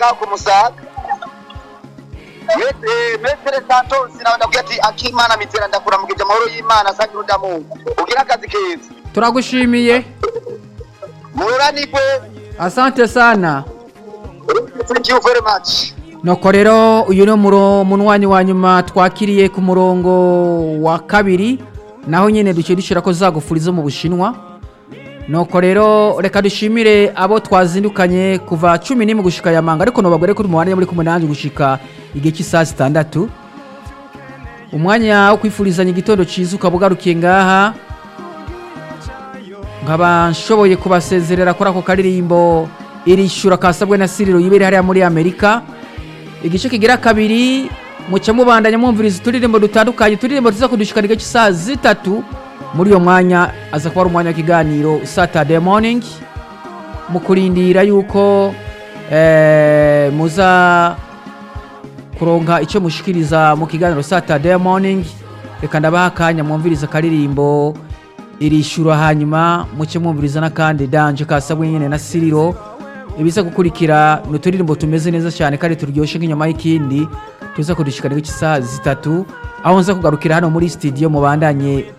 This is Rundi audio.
ku musaga metere santos nawe ndavuga ati akimana mitera ndakuramukije amahoro y'imana sangira udamungu ugira akazi keza turagushimiye mururanirwe asante sana thank you very much nuko rero uyu ni umuro- munwanyi wa nyuma twakiriye ku murongo wa kabiri naho nyine duciye dushyira ko zagufurizo mu bushinwa nuko rero reka dushimire abo twazindukanye kuva cumi n'imwe gushika ya manga ariko nubagore kuri muwanya muri kumwe nanjye gushika igihe cy'isaha zitandatu umwanya wo kwifurizanya igitondo cyiza ukaba ugarukiye ngaha nkaba nshoboye kubasezerera kuri ako karirimbo irishyura kasabwe na siriro yibere hariya muri amerika igice kigira kabiri muca mubandanya mwumviriza uturirimbo dutandukanye uturirimbo tuza kudushikana igice cy'isaha zitatu muri uyo mwanya aza kuba ari umwanya w'ikiganiro saturday morning mu kurindira yuko eh, muza kuronka icyo mushikiriza mu kiganiro saturday morning reka ndabaha akanya mwumviriza akaririmbo irishyura hanyuma muce mwumviriza n'akandi danje kasabwe nyine na siriro ibiza gukurikira ni uturirimbo tumeze neza cyane kandi turyoshye nk'inyuma y'ikindi tuza kudushikana isaha zitatu aho nza kugarukira hano muri studio mubandanye